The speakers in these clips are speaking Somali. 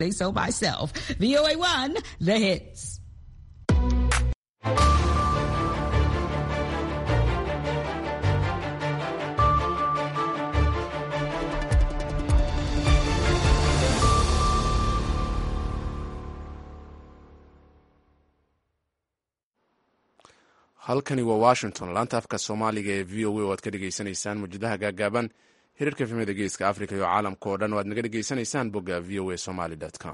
Say so myself. VOA1, the hits. halkani waa washington laanta afka soomaaliga ee v o a oo aad ka dhegaysanaysaan muujadaha gaagaaban hirarka efemada geeska africa iyo caalamka oo dhan o aad naga dhegaysanaysaan bogga v o a somaly com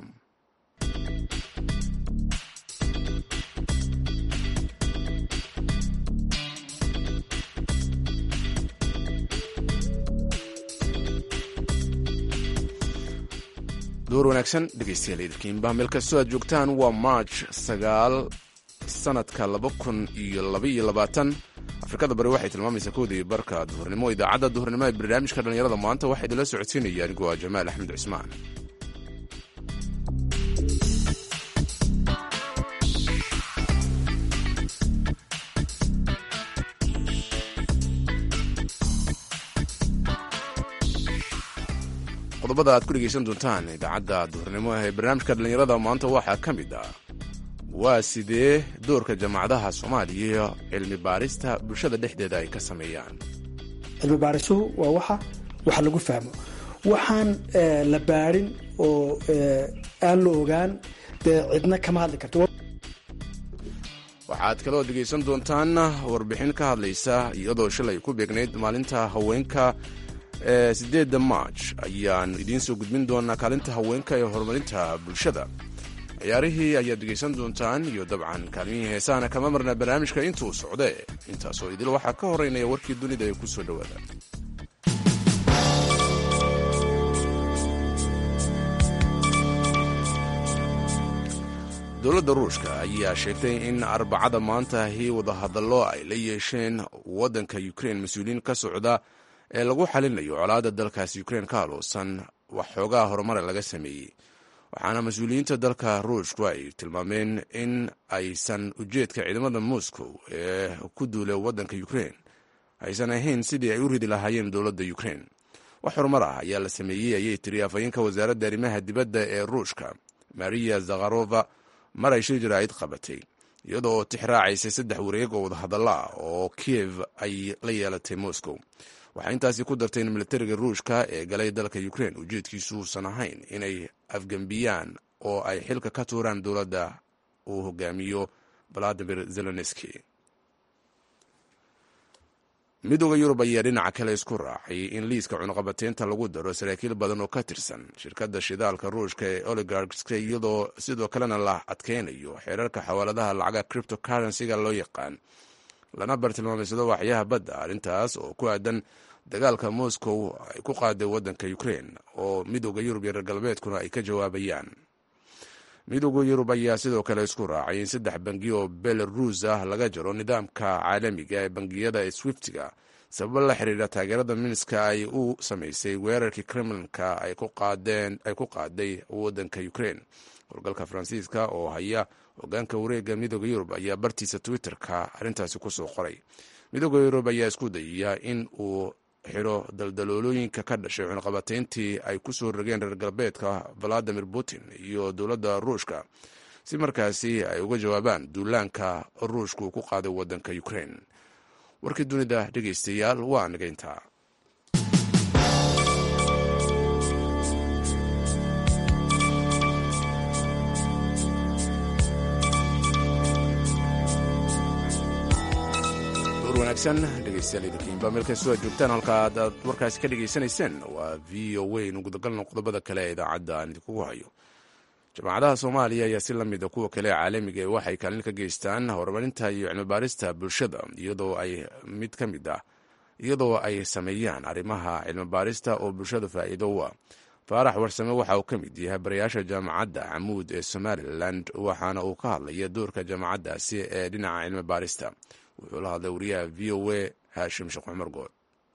door wanaagsan dhegeystayaal idilkiinba meel kastoo aad joogtaan waa march sagaal sanadka laba kun iyo labaiyo labaatan afrikada bari waxay tilmaamaysaa koodii barka duhurnimo idaacadda duhurnimo ee barnaamijka dhallinyarada maanta waxaa idinla socodsiinaya anigoo ah jamaal axmed cismaan qodobada aad ku dhegeysan doontaan idaacadda duhurnimo ee barnaamijka dhallinyarada maanta waxaa ka mid ah waa sidee doorka jaamacadaha soomaaliya iyo cilmi baarista bulshada dhexdeeda ay ka sameeyaan cilmi baarisuhu waa waxa wax lagu fahmo waxaan la baarin oo aan la ogaan dee cidna kama hadli karto waxaad kaloo dhegaysan doontaan warbixin ka hadlaysa iyadoo shalay ku beegnayd maalinta haweenka ee siddeedda march ayaan idiin soo gudbin doonaa kaalinta haweenka ee horumarinta bulshada ciyaarihii ayaad dhegaysan doontaan iyo dabcan kaalmihii heesahana kama marna barnaamijka intuu socde intaasoo idil waxaa ka horeynaya warkii dunida ee ku soo dhowaada dowladda ruushka ayaa sheegtay in arbacada maantahi wadahadallo ay la yeesheen waddanka ukrein mas-uuliyiin ka socda ee lagu xalinayo colaadda dalkaasi ukrein ka haloosan wax xoogaa horumara laga sameeyey waxaana mas-uuliyiinta dalka ruushku ay tilmaameen in aysan ujeedka ciidamada moscow ee ku duulay waddanka ukrein aysan ahayn sidii ay u ridi lahaayeen dowladda ukrein wax horumar ah ayaa la sameeyey ayay tiri afhayeenka wasaaradda arrimaha dibadda ee ruushka mariya zakharova mar ay shir jaraa'id qabatay iyadoo oo tix raacaysay saddex wareeg oo wadahadalla ah oo kiev ay la yeelatay moscow waxaa intaasi ku dartay in militariga ruushka ee galay dalka ukrein ujeedkiisu uusan ahayn inay afgembiyaan oo ay xilka ka tuuraan dowladda uu hogaamiyo valadimir zelenski midooda yurub ayaa dhinaca kale isku raacay in liiska cunuqabateynta lagu daro saraakiil badan oo ka tirsan shirkadda shidaalka ruushka ee oligarkska iyadoo sidoo kalena la adkeynayo xeerarka xawaaladaha lacaga cripto currencyga loo yaqaan lana bartilmaameysado waxyaha badda arrintaas oo ku aadan dagaalka moscow ay ku qaaday waddanka ukrein oo midooda yurub iyo reer galbeedkuna ay ka jawaabayaan midooda yurub ayaa sidoo kale isku raacay in saddex bangi oo belarus ah laga jaro nidaamka caalamiga ee bangiyada ee swiftiga sababo la xiriira taageerada minska ay u samaysay weerarkii kremlinka ay ku qaaday waddanka ukrein howlgalka faransiiska oo haya hogaanka wareega midooda yurub ayaa bartiisa twitter-ka arrintaasi kusoo qoray midooda yurub ayaa isku dayaya in uu xiro daldaloolooyinka ka dhashay cunaqabateyntii ay ku soo rogeen reer galbeedka valadimir putin iyo dowladda ruushka si markaasi ay uga jawaabaan duulaanka ruushka uu ku qaaday waddanka ukrein warkii dunida dhegaystayaal waa nigayntaa wanaagsan dhegeystayaal idinkiinba meel kastoo aad joogtaan halka aad warkaasi ka dhegaysanayseen waa v o a nu gudagalno qodobada kale ee idaacadda aan idinkugu hayo jaamacadaha soomaaliya ayaa si lamida kuwa kale caalamiga ee waxay kaalin ka geystaan horumarinta iyo cilmibaarista bulshada iyadoo ay mid ka mid ah iyadoo ay sameeyaan arrimaha cilmibaarista oo bulshada faa'iido u ah faarax warsame waxa uu ka mid yahay barayaasha jaamacadda camuud ee somalilan waxaana uu ka hadlaya doorka jaamacaddaasi ee dhinaca cilmibaarista wuxuu la hadlay wariyaha v o a haashim sheekh cumar good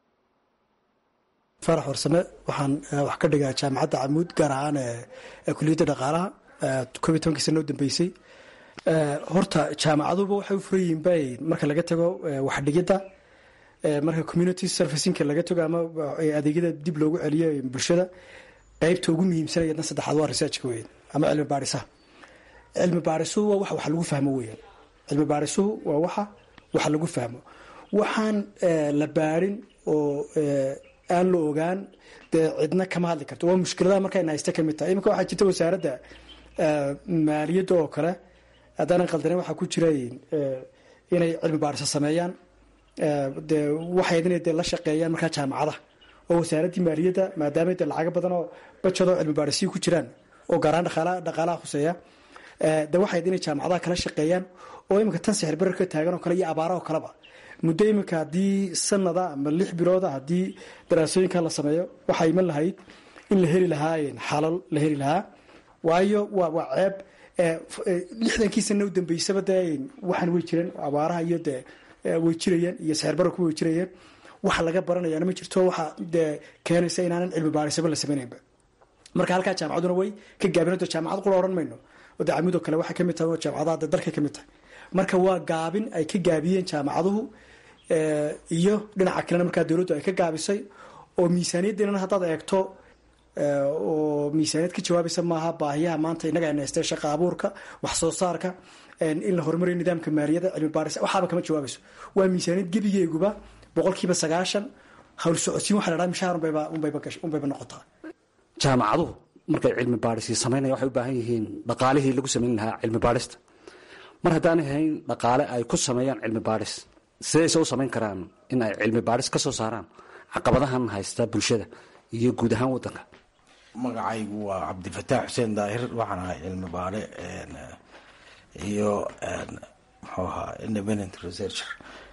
faarax warsame waxaan wax ka dhigaa jaamacadda camuud gaar ahaan ee kuliyadda dhaqaalaha koob iyo tobankii sana u dambeysay horta jaamacaduba waxay u furan yihiin bay marka laga tago waxdhigidda marka community servicinka laga tago ama adeegyada dib loogu celiyo bulshada qaybta ugu muhiimsan iyadna saddexaad waa researchka weyn ama cilmi baadhisaha cilmi baadhisuhu waa waxa wax lagu fahmo weeyaan cilmi baadhisuhu waa waxa wax lagu fahmo waxaan la baadhin oo aan la ogaan dee cidna kama hadli karto waa mushkiladaha markayna haysta kamid tahay iminka waxaa jirta wasaaradda maaliyadda oo kale haddaanan qaldanen waxaa ku jira inay cilmi baadhisa sameeyaan dee waxayd inay dee la shaqeeyaan markaa jaamacadaha oo wasaaraddii maaliyadda maadaama dee lacago badan oo bajadoo cilmi baadhisiyi ku jiraan oo gaaraan dhaqaalaha dhaqaalaha khuseeya de waxayd inay jaamacadaha kala shaqeeyaan oo iminka tan sixir bararka taagan oo kale iyo abaaraha oo kaleba muddo iminka haddii sanada ama lix bilooda haddii daraasooyinkan la sameeyo waxaa iman lahayd in la heli lahaa xalal la heli lahaa waayo waa waa ceeb lixdankii sana u dambeysaba dee waxaan way jireen abaaraha iyo dee way jirayeen iyo sixir bararku way jirayeen waxa laga baranayaana ma jirto waxa dee keenaysa inaanan cilmi baarisaba la sameynaynba marka halkaa jaamacaduna way ka gaabin jaamacad qula ohan mayno oo de camudoo kale waxay kamid tahay oo jaamacadaha de dalkay kamid tahay marka waa gaabin ay ka gaabiyeen jaamacaduhu iyo dhinaca kalena markaa dowladdu ay ka gaabisay oo miisaaniyaddiinana haddaad eegto oo miisaaniyad ka jawaabaysa maaha baahiyaha maanta innaga ayna haystee shaqa abuurka wax soo saarka in la horumariyo nidaamka maaliyadda cilmi baaris waxaaba kama jawaabayso waa miisaaniyad gebigeeguba boqolkiiba sagaashan hawl socodsiin waxa la dhaha mishaar unbayba unbayba gash unbayba noqotaa jaamacaduhu markay cilmi baadhisi samaynaya waxay u baahan yihiin dhaqaalihii lagu samayn lahaa cilmi baadhista mar haddaanay hayn dhaqaale ay ku sameeyaan cilmi baadhis sidayse u samayn karaan in ay cilmi baadhis ka soo saaraan caqabadahan haysta bulshada iyo guud ahaan waddanka magacaygu waa cabdifataax xuseen daahir waxaan ahay cilmi baadhe iyo muxuu ahaa independent researcher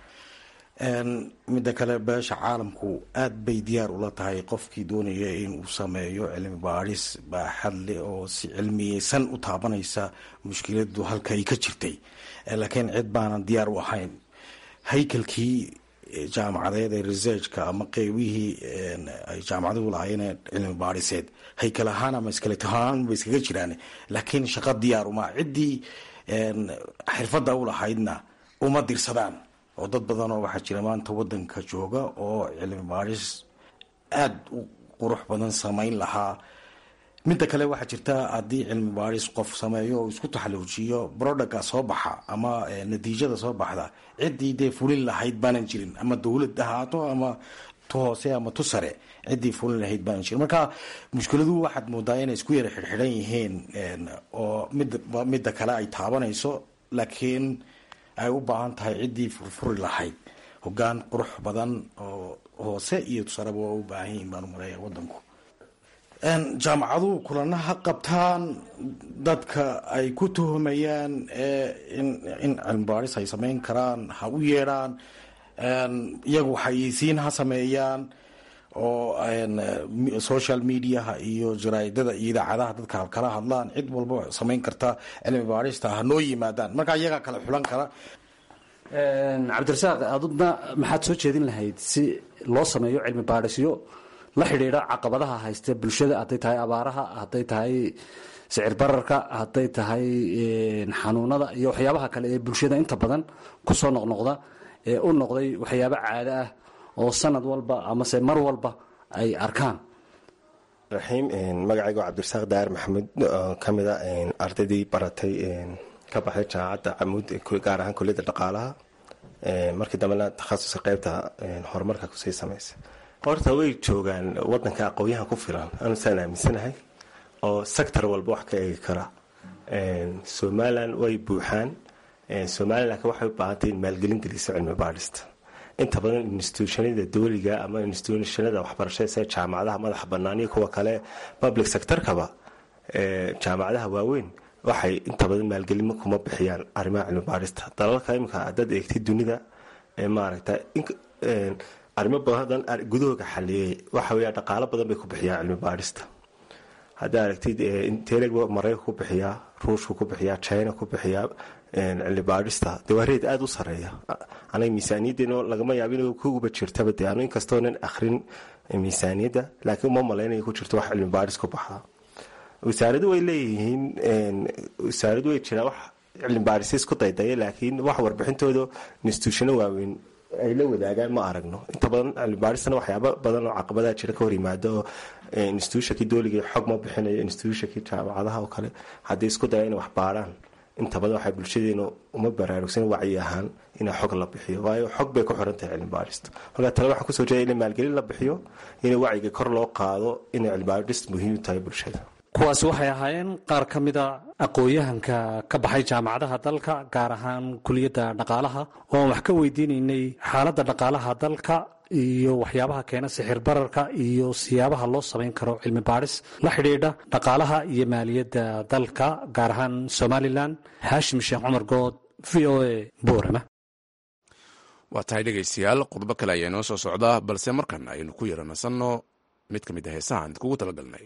midda kale beesha caalamku aada bay diyaar ula tahay qofkii doonaya inuu sameeyo cilmi baadhis baaxadle oo si cilmiyeysan u taabanaysa mushkiladu halkay ka jirtay laakiin cid baanan diyaar u ahayn haykalkii jaamacadeed ee researchka ama qeybihii ay jaamacaduhu lahaayeen cilmi baadhiseed haykal ahaan ama iskaleta ahaan ba iskaga jiraan laakiin shaqo diyaar uma ciddii xirfadda u lahaydna uma dirsadaan oo dad badanoo waxaa jira maanta wadanka jooga oo cilmi baadhis aada u qurux badan samayn lahaa midda kale waxaa jirta haddii cilmi baadhis qof sameeyo oo isku taxaluujiyo brodaga soo baxa ama natiijada soo baxda ciddii dee fulin lahayd baanan jirin ama dowlad ahaato ama tu hoose ama tu sare ciddii fulin lahayd baanan jirin marka mushkiladu waxaad moodaa inay isku yara xidhxidhan yihiin oo mid midda kale ay taabanayso laakiin ay u baahan tahay ciddii furfuri lahayd hogaan qurux badan oo hoose iyo tusareba waa u baahan yihiin baan umaleeya wadanku jaamacaduhu kulana ha qabtaan dadka ay ku tuhumayaan in cilmibaaris ay samayn karaan ha u yeedhaan iyagu xayeysiin ha sameeyaan oo social mediaha iyo jaraa'idada iyo idaacadaha dadka kala hadlaan cid walba samayn karta cilmi baarista ha noo yimaadaan markaa iyagaa kala xulan kara cabdirasaaq adudna maxaad soo jeedin lahayd si loo sameeyo cilmi baadhisyo la xidhiidha caqabadaha haysta bulshada hadday tahay abaaraha hadday tahay sicir bararka hadday tahay xanuunada iyo waxyaabaha kale ee bulshada inta badan kusoo noqnoqda ee u noqday waxyaabo caado ah oo sanad walba amase mar walba ay arkaan raxiim magacayga cabdirasaaq daar maxamuud oo ka mida ardaydii baratay ka baxday jaamacadda camuud gaar ahaan kuliyadda dhaqaalaha markii dambena takhasuska qeybta horumarka kusii samaysa horta way joogaan wadanka aqoonyahan ku filan anu saan aaminsanahay oo sector walba wax ka eegi kara somalilan way buuxaan somalilan laakiin waxay u baahantay in maalgelin geliso cilmi baadhista inta badan institutionada dowliga ama institutionada waxbarashada sida jaamacadaha madaxa bannaan iyo kuwa kale public sectorkaba jaamacadaha waaweyn waxay inta badan maalgelimo kuma bixiyaan arrimaha cilmi baadhista dalalka imika haddaad eegtid dunida maaragta arrimo badan gudahooga xaliyey waxa weya dhaqaalo badan bay ku bixiyaan cilmi baadhista haddaa aragtid inteleg maraykanka ku bixiyaa ruushka ku bixiyaa china ku bixiyaa cilmi baadhista dee waa reed aada u sareeya anaga miisaaniyaddeena lagama yaabo in kuguba jirtaba dee anu inkastoonan akhrin miisaaniyadda laakiin uma malaynaya ku jirto wax cilmi baadhis ku baxda wasaaradu way leeyihiin wasaaradu way jiraan wax cilmi baadhis isku daydaya laakiin wax warbixintooda instituushano waaweyn ay la wadaagaan ma aragno inta badan cilmibaarisana waxyaaba badan oo caqabadaha jira ka hor yimaado oo institutionkii dooligii xog ma bixinayo institutionkii jaamacadaha oo kale haddii isku daya inay wax baaraan inta badan waxay bulshadeena uma baraarugsan wacyi ahaan inay xog la bixiyo waayo xog bay ku xiran tahay cilmibaarista marka tale waxaan kusoo jeeda in maalgelin la bixiyo in wacyiga kor loo qaado inay cilmibaarist muhiim u tahay bulshada kuwaasi waxay ahaayeen qaar ka mida aqoon-yahanka ka baxay jaamacadaha dalka gaar ahaan kuliyadda dhaqaalaha oo aan wax ka weydiinaynay xaaladda dhaqaalaha dalka iyo waxyaabaha keena sixir bararka iyo siyaabaha loo samayn karo cilmi baadhis la xidhiidha dhaqaalaha iyo maaliyadda dalka gaar ahaan somalilan haashim sheekh cumar good v o a boorama waa tahay dhegaystayaal qodobo kale ayaa inoo soo socdaa balse markan aynu ku yara nasanno mid ka mid a heesahaan kugu talagalnay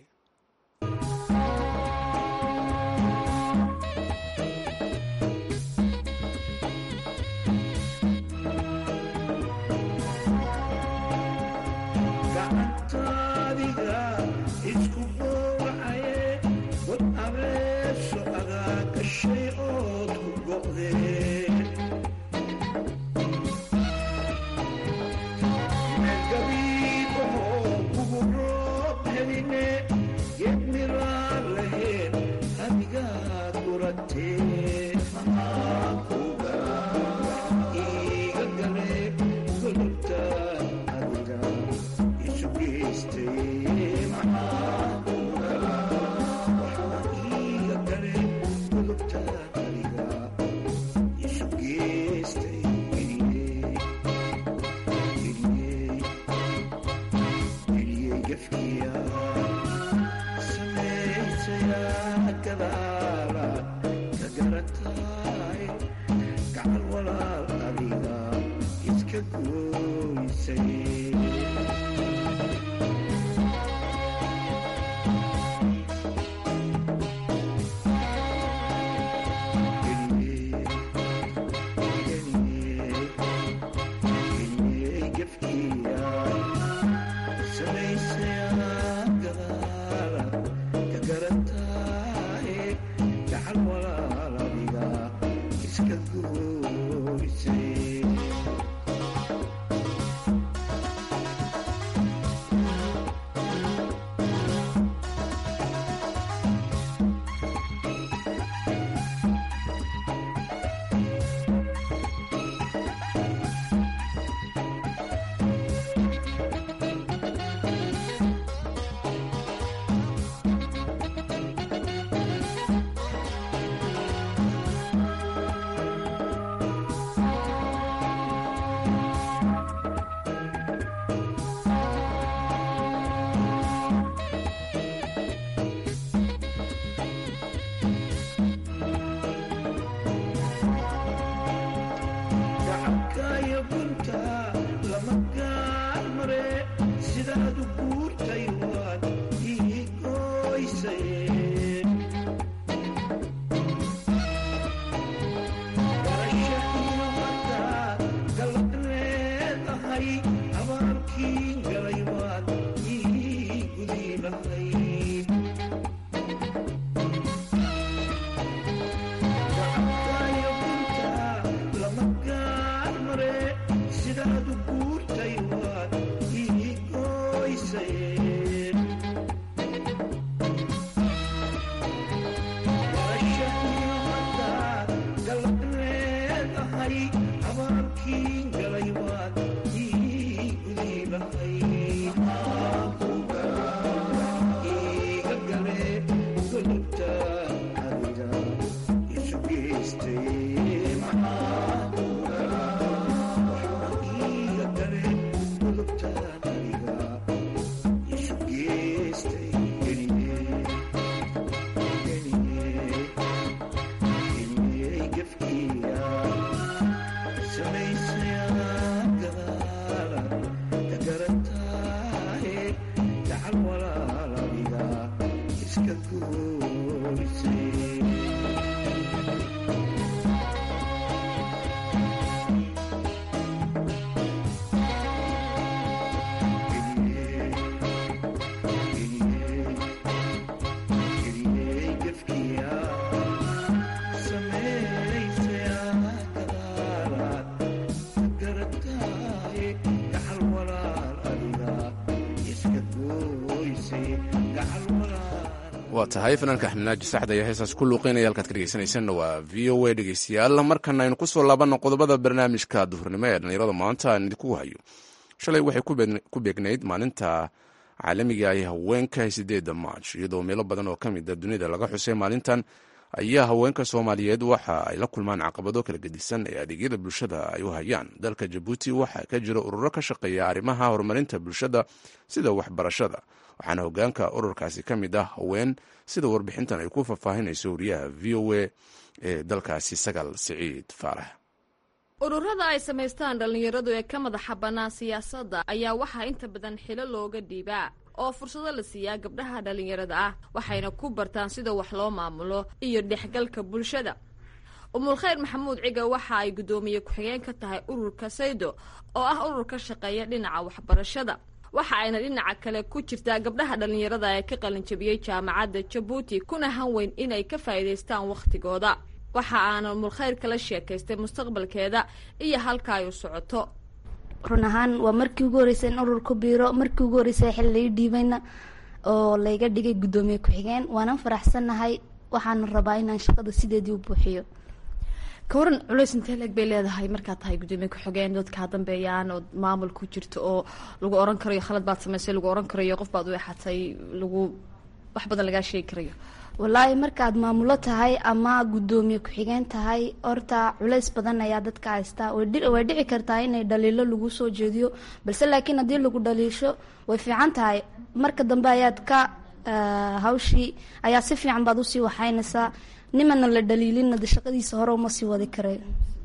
waa tahay fanaanka axmednaaji saxda iyo heesaas ku luuqeynaya halkaad ka dhegeysanaysanna waa v o a dhegeystayaal markana aynu kusoo laabanno qodobada barnaamijka duhurnimo ee dhallinyarada maanta aan idinku hayo shalay waxay ku beegnayd maalinta caalamiga ah ee haweenka sideedda maarch iyadoo meelo badan oo ka mida dunida laga xusay maalintan ayaa haweenka soomaaliyeed waxa ay la kulmaan caqabado kala gedisan ee adeegyada bulshada ay u hayaan dalka jabuuti waxaa ka jira ururo ka shaqeeya arrimaha horumarinta bulshada sida waxbarashada waxaana hogaanka ururkaasi ka mid ah haween sida warbixintan ay ku faahfaahinayso wariyaha v o a ee dalkaasi sagal siciid faarax ururada ay samaystaan dhallinyaradu ee ka madaxa bannaan siyaasadda ayaa waxaa inta badan xilo looga dhiibaa oo fursado la siiyaa gabdhaha dhallinyarada ah waxayna ku bartaan sida wax loo maamulo iyo dhexgalka bulshada umulkhayr maxamuud ciga waxa ay guddoomiye ku-xigeen ka tahay ururka saydo oo ah urur ka shaqeeya dhinaca waxbarashada waxa ayna dhinaca kale ku jirtaa gabdhaha dhallinyarada ee ka qalinjabiyey jaamacadda jabuuti kuna hanweyn inay ka faa'iidaystaan wakhtigooda waxa aana umulkhayr kala sheekaystay mustaqbalkeeda iyo halka ay u socoto run ahaan waa markii ugu horreysay in ururku biiro markii ugu horreysay xil lai dhiibayna oo layga dhigay guddoomiye ku-xigeen waanan faraxsannahay waxaana rabaa inaan shaqada sideedii u buuxiyo ka waran culays intee leeg bay leedahay markaad tahay guddoomiye ku-xigeen dadkaa dambeeyaan oo maamul ku jirto oo lagu oran karayo khalad baad samaysay lagu oran karayo qof baad u exatay lagu wax badan lagaa sheegi karayo wallaahi markaad maamulo tahay ama guddoomiye ku-xigeen tahay horta culays badan ayaa dadka haystaa way dhici kartaa inay dhaliilo lagu soo jeediyo balse laakiin haddii lagu dhaliisho way fiican tahay marka dambe ayaad ka hawshii ayaa si fiican baad usii waxaynaysaa nimana la dhaliilina de shaqadiisa hore uma sii wadi karay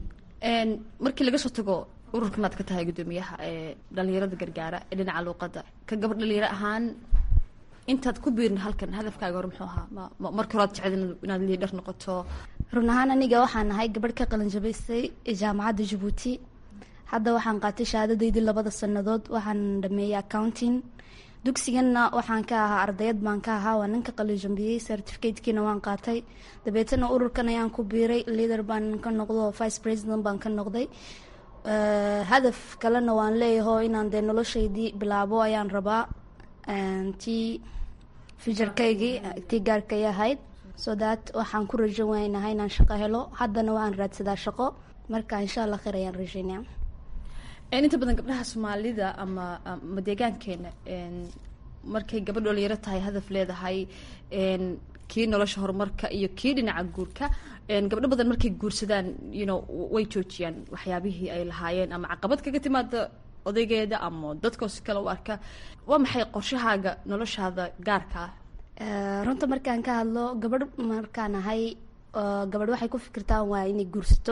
markii laga soo tago ururka maad ka tahay guddoomiyaha ee dhalinyarada gargaara ee dhinaca luuqadda ka gabadh dhalinyaro ahaan intaad ku biirin halkan hadafkaaga hore muxuu ahaa ma marka horaad jeced inaad liidhar noqoto run ahaan aniga waxaan ahay gabadh ka qalinjabaystay jaamacadda jabuuti hadda waxaan qaatay shahaadadaydii labada sanadood waxaan dhameeyey accounting dugsiganna waxaan ka ahaa ardayad baan ka ahaa waa ninka qalinjabiyey certificatekiina waan qaatay dabeetana ururkan ayaan ku biiray leader baan ka noqdo vice president baan ka noqday hadaf kalena waan leeyaho inaan dee noloshaydii bilaabo ayaan rabaa tii fijarkaygii tii gaarkay ahayd so that waxaan ku rajo weynahay inaan shaqo helo haddana waan raadsadaa shaqo marka insha allah khayr ayaan rajeynaya inta badan gabdhaha soomaalida ama ama deegaankeena markay gabadh dhalinyaro tahay hadaf leedahay kii nolosha horumarka iyo kii dhinaca guurka gabdho badan markay guursadaan you know way joojiyaan waxyaabihii ay lahaayeen ama caqabad kaga timaada odaygeeda ama dadkoo si kale u arka waa maxay qorshahaaga noloshaada gaarka ah runta markaan ka hadlo gabadh markaan ahay gabadh waxay ku fikirtaan waa inay guursato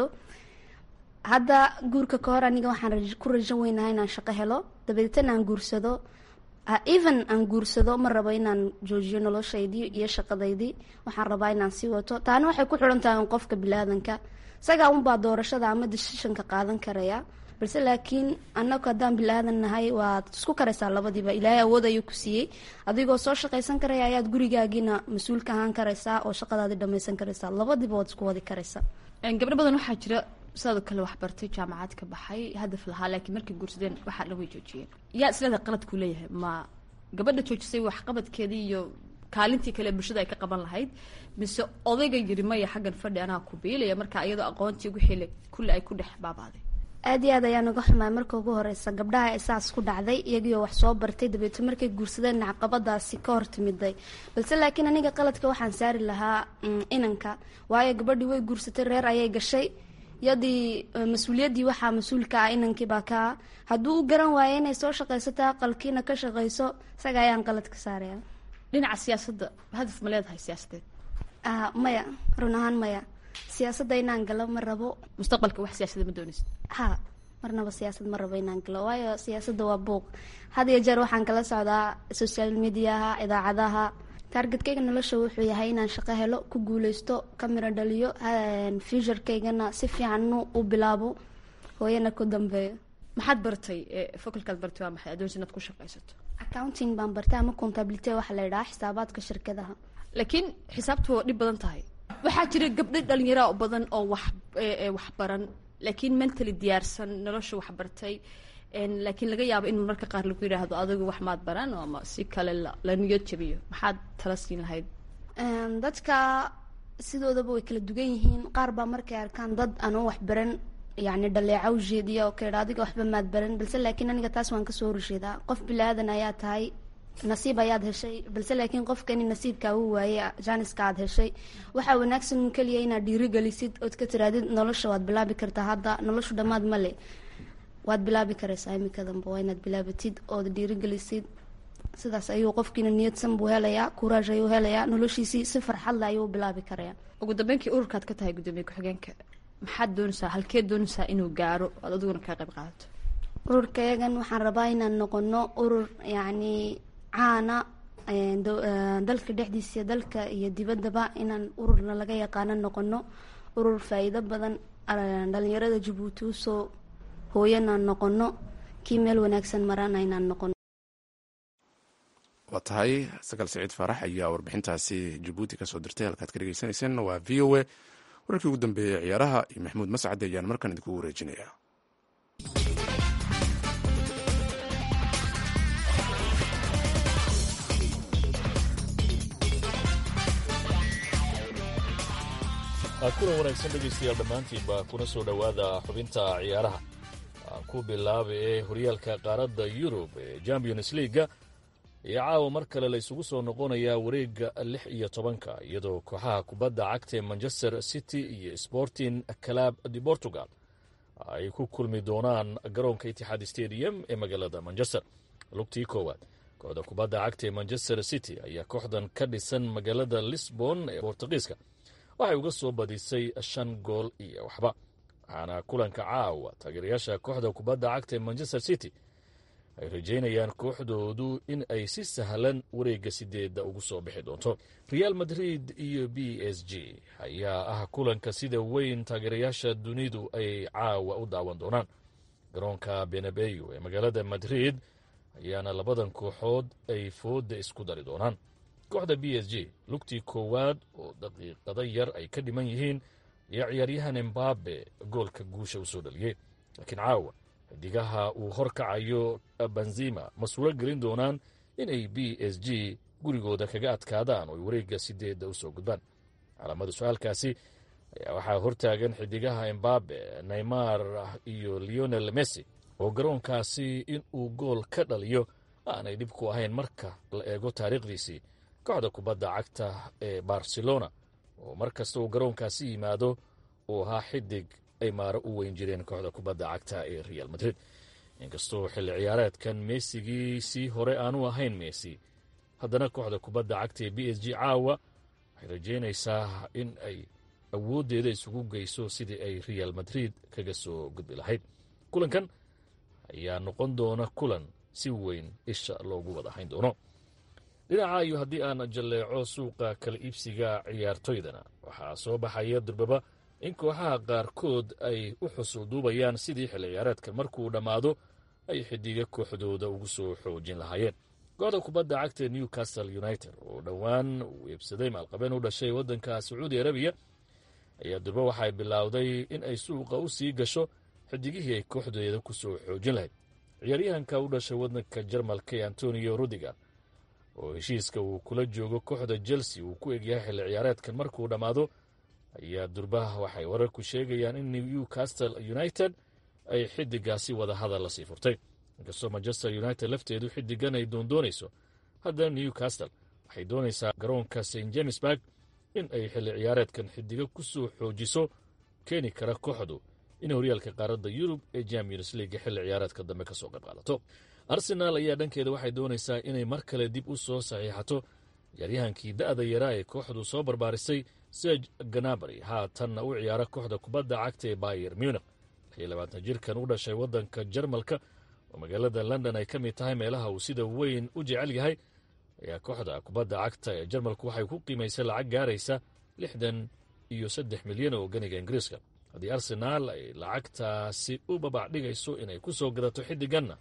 hadda guurka ka hor aniga waxaan ku rajan weynahay inaan shaqo helo dabeetana aan guursado even aan guursado ma rabo inaan joojiyo noloshaydii iyo shaqadaydii waxaan rabaa inaan sii wato taana waxay ku xiran tahay un qofka bilaadanka isagaa unbaa doorashada ama decisionka qaadan karaya balse laakiin anagu haddaan bilaadan nahay waad isku karaysaa labadiiba ilaahay awood ayuu ku siiyey adigoo soo shaqaysan karaya ayaad gurigaagiina mas-uulka ahaan karaysaa oo shaqadaadii dhamaysan karaysaa labadiiba waad isku wadi karaysaa gabdho badan waxaa jira sidoo kale waxbartay jaamacad ka baxay hadaf lahaa laakiin markay guursadeen waxaa dhan way joojiyeen yaa isleeda qaladkuu leeyahay ma gabadha joojisay waxqabadkeedii iyo kaalintii kale bulshada ay ka qaban lahayd mise odayga yiri maya xaggan fadhi anaa ku biilaya marka iyadoo aqoontii wixii kulli ay ku dhex baabaaday aad iyo aad ayaan uga xumaay marka ugu horeysa gabdhaha isaas ku dhacday iyagioo wax soo bartay dabeeto markay guursadeen caqabadaasi ka hor timiday balse laakiin aniga qaladka waxaan saari lahaa inanka waayo gabadhii way guursatay reer ayay gashay yadii mas-uuliyaddii waxaa mas-uulka ah inankii baa ka ah hadduu u garan waayo inay soo shaqaysato aqalkiina ka shaqayso isaga ayaan qalad ka saaraya dhinaca siyaasadda hadaf ma leedahay siyaasadeed maya run ahaan maya siyaasadda inaan galo ma rabo mustaqbalka wax siyaasada ma doonaysa ha marnaba siyaasad ma rabo inaan galo waayo siyaasadda waa buuq had iyo jeer waxaan kala socdaa social mediaha idaacadaha taargetkayga nolosha wuxuu yahay inaan shaqo helo ku guuleysto ka miro dhaliyo futurekaygana si fiican u bilaabo hooyana ku dambeeyo maxaad bartay fokalkaad bartay waa maxay adoonsi inaad ku shaqaysato accounting baan bartay ama contability waxaa la yidhaha xisaabaadka shirkadaha laakiin xisaabtu waa dhib badan tahay waxaa jira gabdho dhalinyara badan oo wax wax baran laakiin mentally diyaarsan nolosha wax bartay laakiin laga yaabo in mararka qaar lagu yidhaahdo adigu wax maad baran ama si kale la niyad jabiyo maxaad tala siin lahayd dadka sidoodaba way kala dugan yihiin qaar baa markay arkaan dad aanan wax baran yacni dhaleeca u jeediya oo kaydha adiga waxba maad baran balse laakiin aniga taas waan kasoo horjeedaa qof bilaadan ayaa tahay nasiib ayaad heshay balse laakiin qofkani nasiibkaa uu waayey jaaniska aad heshay waxaa wanaagsan keliya inaad dhiirigelisid ood ka tiraadid nolosha waad bilaabi kartaa hadda noloshu dhammaad male waad bilaabi karaysaa iminka dambe waa inaad bilaabatid ood dhiirigelisid sidaas ayuu qofkiina niyadsan buu helayaa kuraaj ayuu helayaa noloshiisii si farxadle ayuu u bilaabi karayaa ugu dambeyntii ururkaad ka tahay gudoomiye ku-xigeenka maxaad doonaysaa halkeed doonaysaa inuu gaaro oad adiguna kaa qayb qaadato ururkayagan waxaan rabaa inaan noqono urur yacni caana dalka dhexdiisa dalka iyo dibaddaba inaan ururna laga yaqaano noqono urur faa-iido badan dhalinyarada jabuuti usoo hooyanaan noqono kii meel wanaagsan marana inaan noqono waa tahay sagaal saciid faarax ayaa warbixintaasi jabuuti kasoo dirtay halkaad ka dhegeysanayseen waa v o a wararkii ugu dambeeyey ciyaaraha iyo maxamuud mascade ayaan markaan idinkugu wareejinaya kulan wanaagsan dhegaystayaal dhammaantiinba kuna soo dhowaada xubinta ciyaaraha ku bilaaba ee horyaalka qaaradda yurub ee champions leaga iyo caawa mar kale la isugu soo noqonayaa wareegga lix iyo tobanka iyadoo kooxaha kubadda cagta ee manchester city iyo sporting club de portugal ay ku kulmi doonaan garoonka itixaad stadium ee magaalada manchester lugtii koowaad kooxda kubadda cagta ee manchester city ayaa kooxdan ka dhisan magaalada lisbon ee bortugiiska waxay uga soo badisay shan gool iyo waxba waxaana kulanka caawa taageerayaasha kooxda kubadda cagta ee manchester city ay rajaynayaan kooxdoodu in ay si sahlan wareegga sideedda ugu soo bixi doonto real madrid iyo b s g ayaa ah kulanka sida weyn taageerayaasha dunidu ay caawa u daawan doonaan garoonka benabeyo ee magaalada madrid ayaana labadan kooxood ay fooda isku dari doonaan kooxda b s g lugtii koowaad oo daqiiqada yar ay ka dhiman yihiin iyo ciyaaryahan embabe goolka guusha u soo dhaliyey laakiin caawa xidigaha uu hor kacayo benzima ma suuro gelin doonaan inay b s g gurigooda kaga adkaadaan oo ay wareegga sideedda u soo gudbaan calaamada su-aalkaasi ayaa waxaa hortaagan xidigaha embabe neymar iyo leonel messi oo garoonkaasi inuu gool ka dhaliyo aanay dhib ku ahayn marka la eego taariikhdiisii kooxda kubadda cagta ee barcelona oo mar kasta uu garoonkaasi yimaado uu ahaa xidig ay maaro u weyn jireen kooxda kubadda cagta ee real madrid inkastoo xilli ciyaareedkan meesigiisii hore aanu ahayn meesi haddana kooxda kubadda cagta ee b s g caawa waxay rajaynaysaa in ay awooddeeda isugu geyso sidii ay real madrid kaga soo gudbi lahayd kulankan ayaa noqon doona kulan si weyn isha loogu wada hayn doono dhinaca iyo haddii aan jalleeco suuqa kala iibsiga ciyaartoydana waxaa soo baxaya durbaba in kooxaha qaarkood ay u xusulduubayaan sidii xilli ciyaareedkan markuu dhammaado ay xidiga kooxdooda ugu soo xoojin lahaayeen kooxda kubadda cagta newcastle united oo dhowaan uu iibsaday maalqabeen u dhashay waddanka sacuudi arabiya ayaa durba waxay bilowday in ay suuqa u sii gasho xidigihii ay kooxdeeda ku soo xoojin lahayd ciyaaryahanka u dhashay waddanka jarmalka ee antonio rudiger oo heshiiska uu kula joogo kooxda chelsea uu ku egyahay xilli ciyaareedkan markuu dhammaado ayaa durbaha waxay wararku sheegayaan in newcastle united ay xidigaasi wada hadal la sii furtay inkastoo manchester united lafteedu xidigan ay doondoonayso haddana newcastle waxay doonaysaa garoonka st jamesburg in ay xilli ciyaareedkan xidigo ku soo xoojiso keeni kara kooxdu in horyaalka qaaradda yurub ee champions leaga xilli ciyaareedka dambe ka soo qayb qaadato arsenaal ayaa dhankeeda waxay doonaysaa inay mar kale dib u soo saxiixato ciyaaryahankii da'da yaraa ee kooxdu soo barbaarisay serge ganabary haatanna u ciyaara kooxda kubadda cagta ee bayer munich labaatan jirkan u dhashay waddanka jarmalka oo magaalada london ay ka mid tahay meelaha uu sida weyn u jecel yahay ayaa kooxda kubadda cagta ee jarmalku waxay ku qiimaysay lacag gaaraysa lixdan iyo saddex milyan oo ganiga ingiriiska haddii arsenaal ay lacagtaasi u babac dhigayso inay ku soo gadato xiddiganna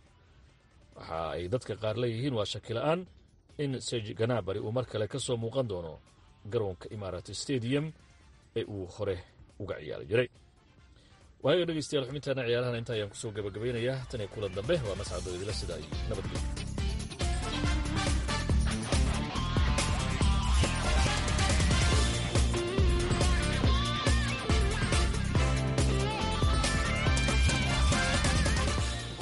waxa ay dadka qaar leeyihiin waa shakila-aan in serge ganabary uu mar kale ka soo muuqan doono garoonka imarat stadium ee uu hore uga ciyaari jiray waaga dhegeystayaal xubintaana ciyaarahan inta ayaan kusoo gabagabaynayaa tan iyo kulan dambe waa mascadoo idila sidaa iyo nabadgelyo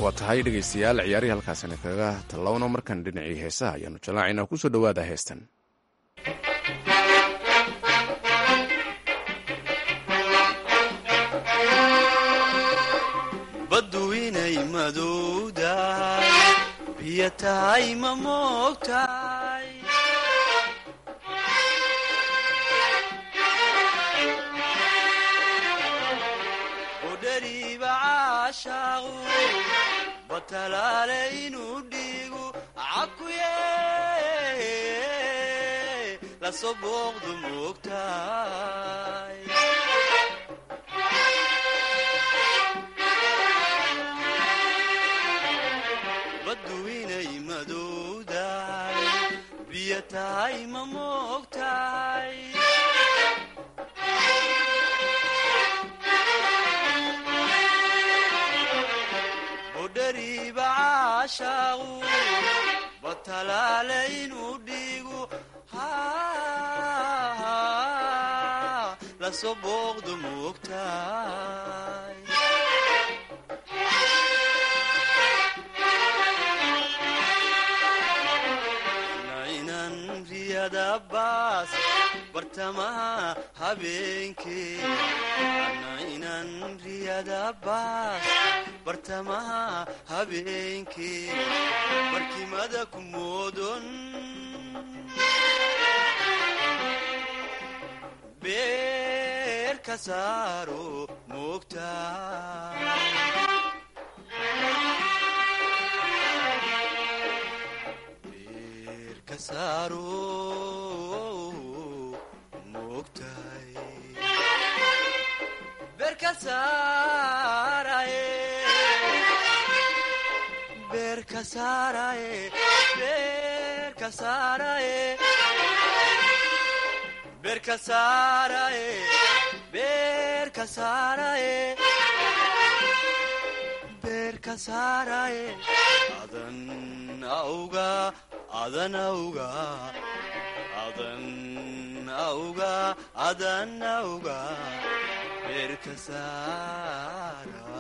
waa tahay dhegaystayaal ciyaarihii halkaasina kaga tallawno markan dhinacii heesaha ayaanu jallaacaynaa kusoo dhowaada heestan baddu inay madowdahay biyo tahay ma moogtahay udhariiba caashaaqu batalaale inuu dhiigu cakuye lasoo booqdu moogtahay baddu inay madowdahay biyo tahay ma moogtahay budhariiba caashaaqu batalaale inuu dhiigu lasoo booqdu moogtahay nainan riyada baas bartamaha habeenkee nainan riyada baas bartamaha habeenkee barkimada ku moodon beer ka saaro moogtaa adan auga adan auga adan auga adan auga beerka saara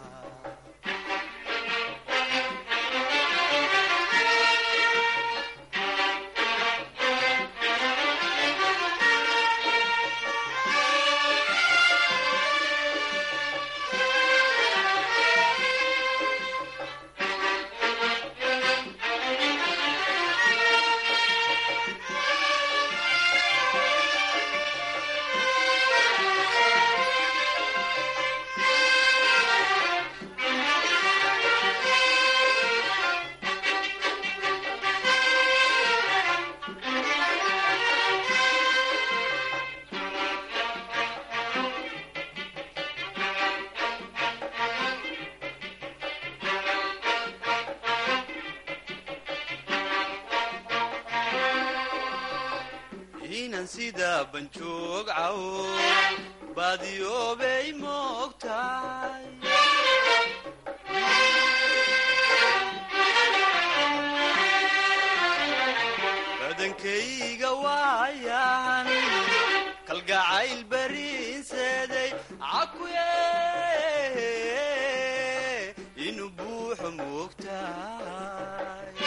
inan sida banjoog cawo baadiyoobay moogtahay badankayga waayan kalgacayl bariinseeday cakuye inuu buuxo moogtahay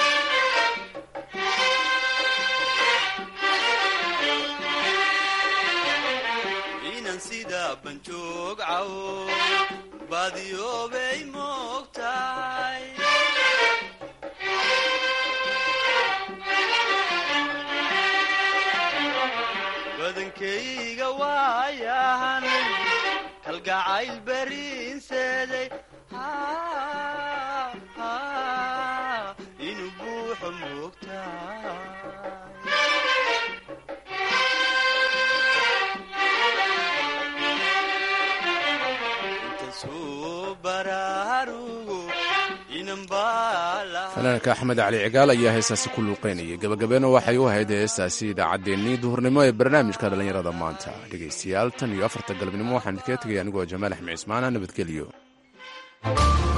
inan sida banjoog cawo baadiyoobay moogtahay badankayga waayahan kalgacayl bariinseeday inuu buuxo moogtahay fanaanka axmed cali cigaal ayaa heestaasi ku luuqeynayay gabagabeena waxay u ahayd heestaasi idaacaddeenii duhurnimo ee barnaamijka dhallinyarada maanta dhegaystayaal tan iyo afarta galabnimo waxaan idinkaga tegaya anigoo jamaal axmed cismaana nabadgelyo